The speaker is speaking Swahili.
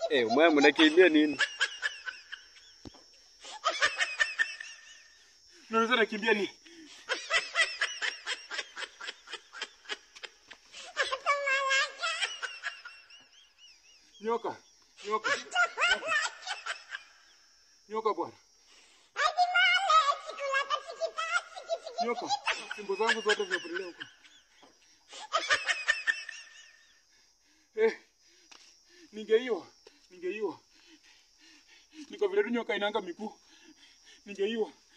Eh, mwe mnakimbia nini? Unaweza nakimbia ni nyoka nyoka nyoka. nyoka bwana nyoka simbo zangu zote zimepotelea huko eh, ningeiwa ningeiwa niko vile tu nyoka inanga miguu ningeiwa